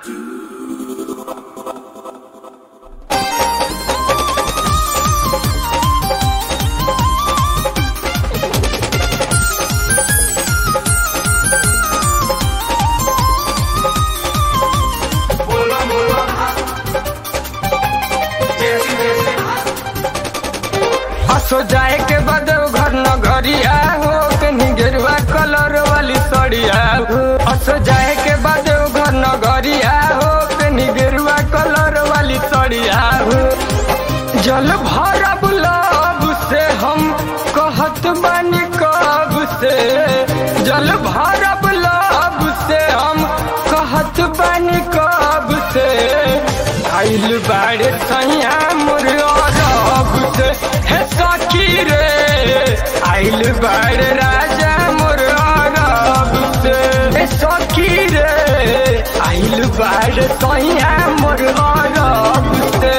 हसो जाए के बाद घर न घरिया हो कहीं गेरुआ कलर वाली सड़िया हो हसो जाए के बाद घर न घरिया हो कहीं गेरुआ कलर वाली सड़िया हो जल भरब लब से हम कहत बानी कब से जल भरब लब से हम कहत बानी कब से आइल बाड़े सैया मोर अरब से हे सखी रे आइल बाड़े राजा मोर अरब से हे सखी रे आइल बाड़े सैया मोर अरब से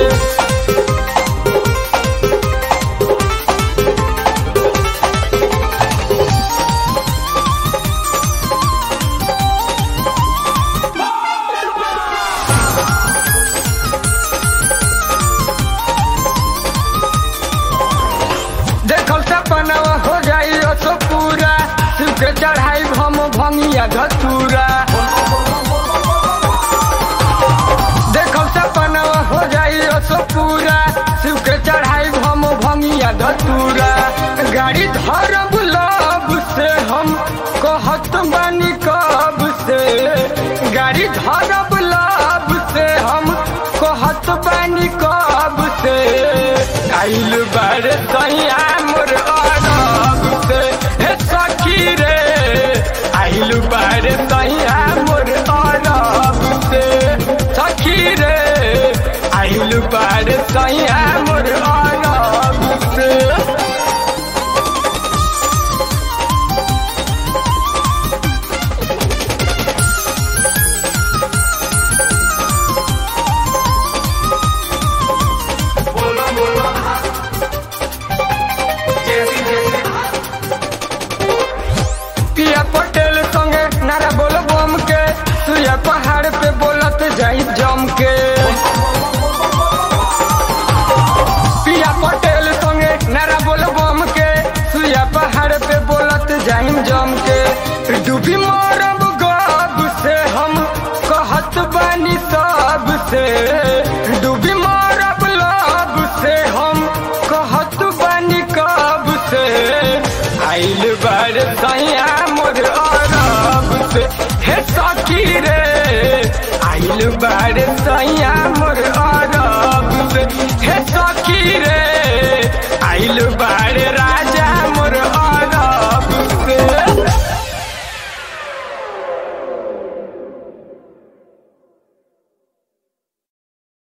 देखल सपनवा हो जाई सो पूरा शिव के चढ़ाई हम भंगिया धतूरा देखल सपनवा हो जाई सो पूरा शिव के चढ़ाई हम भंगिया धतूरा गाड़ी धरब लब से हम कहत बानी कब से गाड़ी धरब लब से हम कहत बानी कब से आइल बार सैया मोर अरब से हे सखी रे आइल बार सैया मोर अरब से सखी रे आइल बार सैया मोर अरब से पिया पटेल संगे नारा बोल बम के सुया पहाड़ पे बोलत जाई जम के पिया पटेल संगे नारा बोल बम के सुया पहाड़ पे बोलत जाई जम के डूबी मरब गब से हम कहत बानी सब से डूबी मरब लब से हम कहत बानी कब से आइल बार सैया मोर अरब से हे सखी रे आइल बार सैया मोर अरब से हे सखी रे आइल बार